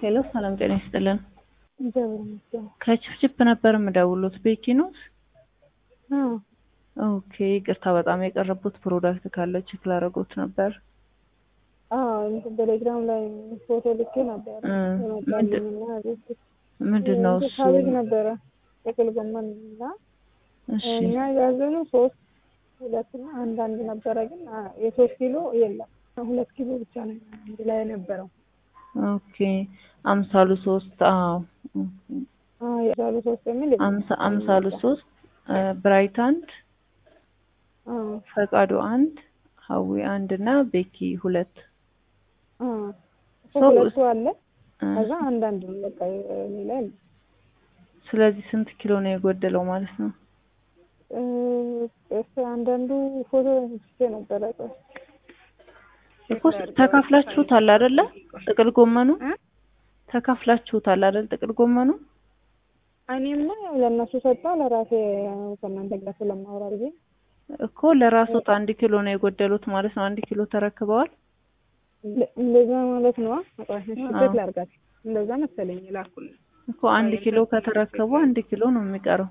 ሄሎ ሰላም ጤና ይስጥልን። እግዚአብሔር ይመስገን። ከችፕችፕ ነበር የምደውሉት ቤኪ ኖት? አዎ ኦኬ ይቅርታ በጣም የቀረቡት ፕሮዳክት ካለ ቼክ ላደርጎት ነበር። አዎ እንትን ቴሌግራም ላይ ፎቶ ልኬ ነበር እ የመጣልኝና ቤት ምንድን ነው እሱ? ካቤጅ ነበረ ጥቅል ጎመን እና እሺ እኛ ያዘነው ሶስት ሁለትና አንድ አንድ ነበረ፣ ግን አ- የሶስት ኪሎ የለም ሁለት ኪሎ ብቻ ነው አንድ ላይ የነበረው። ኦኬ አምሳሉ ሶስት አዎ ኦኬ። አዎ የዛሉ ሶስት የሚል የለም። አምሳ አምሳሉ ሶስት እ ብራይት አንድ አዎ ፈቃዱ አንድ ሀዊ አንድ እና ቤኪ ሁለት አዎ ሰው ሁለቱ አለ እ ከዛ አንድ አንድ ነው በቃ ሌላ የለም። ስለዚህ ስንት ኪሎ ነው የጎደለው ማለት ነው? እ እስኪ አንዳንዱ ፎቶ አንስቼ ነበረ ቆይ እኮ ተካፍላችሁታል አይደለ? ጥቅል ጎመኑ እ? ተካፍላችሁታል አይደል? ጥቅል ጎመኑ እኔማ ያው ለእነሱ ሰጣ ለራሴ ያው ከእናንተ ጋር ስለማወራ ብዬ እኮ ለራስዎት አንድ ኪሎ ነው የጎደሉት ማለት ነው። አንድ ኪሎ ተረክበዋል። ለ- እንደዛ ማለት ነው። አቋሽ አዎ። ሽበት ላርጋት እንደዛ መሰለኝ ላኩልኝ። እኮ አንድ ኪሎ ከተረከቡ አንድ ኪሎ ነው የሚቀረው።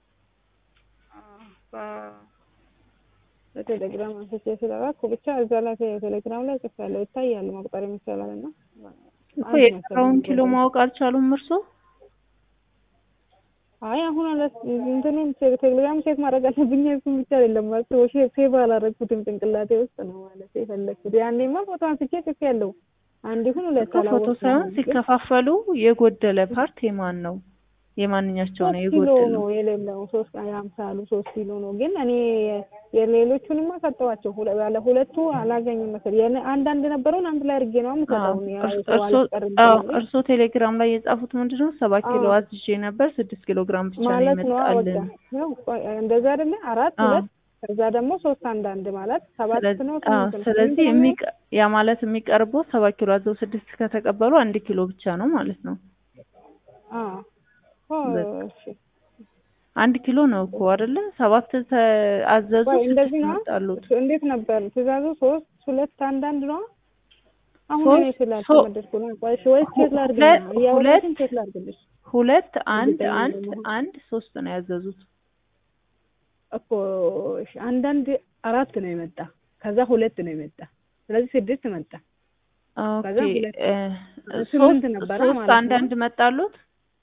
በቴሌግራም አንስቼ ስለላኩ ብቻ እዛ ላይ ቴሌግራም ላይ ጽፌያለሁ ይታያል መቁጠር ይቻላል እና እኮ የቀረውን ኪሎ ማወቅ አልቻሉም እርስዎ? አይ አሁን አለ እንትኑን ቴ- ቴሌግራም ቼክ ማድረግ አለብኝ እሱን ብቻ አይደለም ማለት ሼ ሴቭ አላረግኩትም ጭንቅላቴ ውስጥ ነው ማለት የፈለግኩት ያኔማ ፎቶ አንስቼ ጽፌያለሁ አንድ ይሁን ሁለት እኮ ፎቶ አላወቅኩም ሳይሆን ግን ሲከፋፈሉ የጎደለ ፓርት የማን ነው? የማንኛቸው ነው ሶስት ኪሎ የጎደለው? ነው የሌለው ሶስት አምሳ አሉ ሶስት ኪሎ ነው ግን እኔ የሌሎቹንማ ሰጠዋቸው ሁለ- ባለ ሁለቱ አላገኝም መሰለኝ የኔ አንዳንድ ነበረውን አንድ ላይ አድርጌ ነው የምሰጠው እኔ ያው ሰው እርሶ አልቀርም አዎ ስላለኝ እርሶ ቴሌግራም ላይ የጻፉት ምንድን ነው? ሰባት ኪሎ አዎ። አዝዤ ነበር ስድስት ኪሎ ግራም ብቻ ነው ማለት ነው በቃ የመጣልን። ያው ቆይ፣ እንደዛ አይደለ አራት አዎ። ሁለት ከዛ ደግሞ ሶስት አንድ አንድ ማለት ሰባት ስለዚህ ነው አዎ፣ ስምንት ነው ስለዚህ ስምንት ነው የሚቀ- ያ ማለት የሚቀርበው ሰባት ኪሎ አዘው ስድስት ከተቀበሉ አንድ ኪሎ ብቻ ነው ማለት ነው። አዎ ኦ፣ በቃ። እሺ አንድ ኪሎ ነው እኮ አይደለ? ሰባት ተ- አዘዙ ቆይ ስድስት እንደዚህ ነው መጣሉት። እንዴት ነበር ትእዛዙ ሶስት ሁለት አንድ አንድ ነው አሁን ሶስት- እኔ ስላልተመደድኩ ነው ቆይ እሺ፣ ወይስ ቼክ ላድርግልሽ ሁለት- ነው እያወራሽን ሁለት- ቼክ ላድርግልሽ ሁለት አንድ እርግጠኛ አንድ ለመሆን። አንድ ሶስት ነው ያዘዙት። እኮ እሺ፣ አንዳንድ አራት ነው የመጣ ከዛ ሁለት ነው የመጣ ስለዚህ ስድስት መጣ ከዛ ኦኬ ሁለት- እ፣ ስምንት ሶስት ነበረ ሶስት ማለት አንድ ነው። አንድ መጣሉት።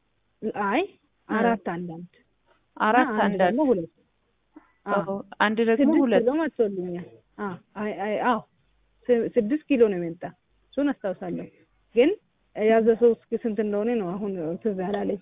አይ እ። አራት አንዳንድ አራት እና አንድ ደግሞ አንድ ሁለት አዎ አዎ፣ አንድ ደግሞ ስድስት ሁለት ኪሎ መጥቶልኛል። አዎ አይ አይ አዎ ስ- ስድስት ኪሎ ነው የመጣ እሱን አስታውሳለሁ። ግን ያዘዘው እስኪ ስንት እንደሆነ ነው አሁን ትዝ ያላለኝ።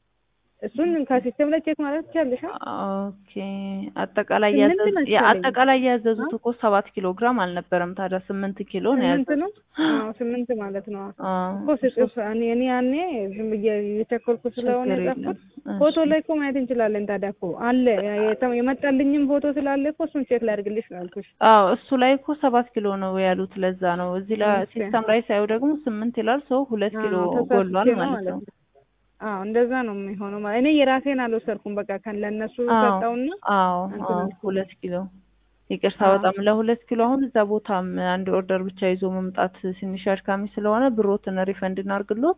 እሱን ከሲስተም ላይ ቼክ ማለት ትችያለሽ? አ? ኦኬ አጠቃላይ ስምንት ያዘዙት መሰለኝ። አጠቃላይ ያዘዙት እኮ ሰባት ኪሎ ግራም አልነበረም። ታዲያ ስምንት ኪሎ ነው ስምንት ነው? ያዘዙት። አዎ ስምንት ማለት ነው። አዎ እኮ ስጽፍ እኔ እኔ ያኔ ዝም ብዬ የቸኮልኩ ስለሆነ ችግር የለም። የጻፍኩት ፎቶ እሺ። ላይ እኮ ማየት እንችላለን። ታዲያ እኮ አለ የተ- የመጣልኝም ፎቶ ስላለ እኮ እሱን ቼክ ላድርግልሽ ነው ያልኩሽ። አዎ እሱ ላይ እኮ ሰባት ኪሎ ነው ያሉት። ለዛ ነው እዚህ ላይ ኦኬ። ሲስተም ላይ ሳየው ደግሞ ስምንት ይላል። ሰው ሁለት ኪሎ አዎ፣ ተሳስቼ ጎሏል ነው ማለት ነው። አዎ እንደዛ ነው የሚሆነው። ማለት እኔ የራሴን አልወሰድኩም። በቃ ከን ለእነሱ አዎ ሰጠውና አዎ እንትን አዎ አልኩት። ሁለት ኪሎ ይቅርታ፣ አዎ። በጣም ለሁለት ኪሎ አሁን እዛ ቦታም አንድ ኦርደር ብቻ ይዞ መምጣት ትንሽ አድካሚ ስለሆነ ብሮትን ሪፈንድ እናርግሎት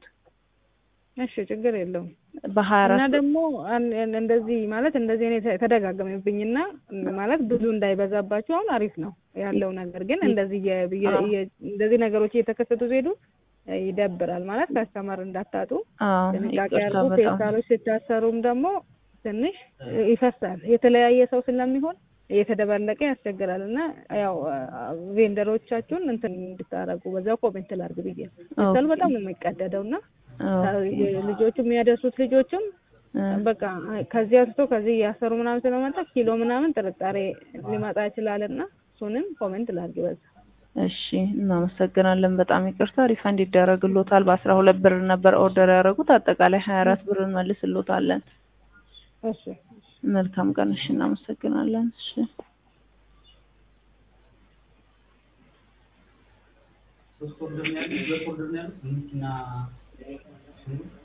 እሺ ችግር የለውም። በሀያ እና አራት ደግሞ አን- አን- እንደዚህ ማለት እንደዚህ እኔ ተ- ተደጋገመብኝና ማለት ብዙ እንዳይበዛባችሁ አሁን አሪፍ ነው ያለው ነገር ግን እንደዚህ የ- የ- አዎ። የ- እንደዚህ ነገሮች እየተከሰቱ ሲሄዱ እ፣ ይደብራል ማለት ካስተማር እንዳታጡ አዎ ጥንቃቄ ይቅርታ አድርጉ። በጣም ፌስታሎች ሲታሰሩም ደግሞ ትንሽ ይፈሳል። የተለያየ ሰው ስለሚሆን እየተደባለቀ ያስቸግራል እና ያው ቬንደሮቻችሁን እንትን እንድታረጉ በዛው ኮሜንት ላድርግ ብዬ ፌስታሉ ኦኬ። በጣም ነው የሚቀደደው እና ኦኬ። ልጆቹ የሚያደርሱት ልጆችም እ፣ በቃ ከዚህ አንስቶ ከዚህ እያሰሩ ምናምን ስለመጣ ኪሎ ምናምን ጥርጣሬ ሊመጣ ይችላል እና እሱንም ኮሜንት ላድርግ በዛ እሺ እናመሰግናለን። በጣም ይቅርታ ሪፈንድ ይደረግሎታል። በአስራ ሁለት ብር ነበር ኦርደር ያደረጉት አጠቃላይ ሀያ አራት ብር እንመልስሎታለን። እሺ መልካም ቀን። እሺ እናመሰግናለን። እሺ ሶስት ኦርደር ነው ያለው፣ ሁለት ኦርደር ነው ያለው፣ ስምንት እና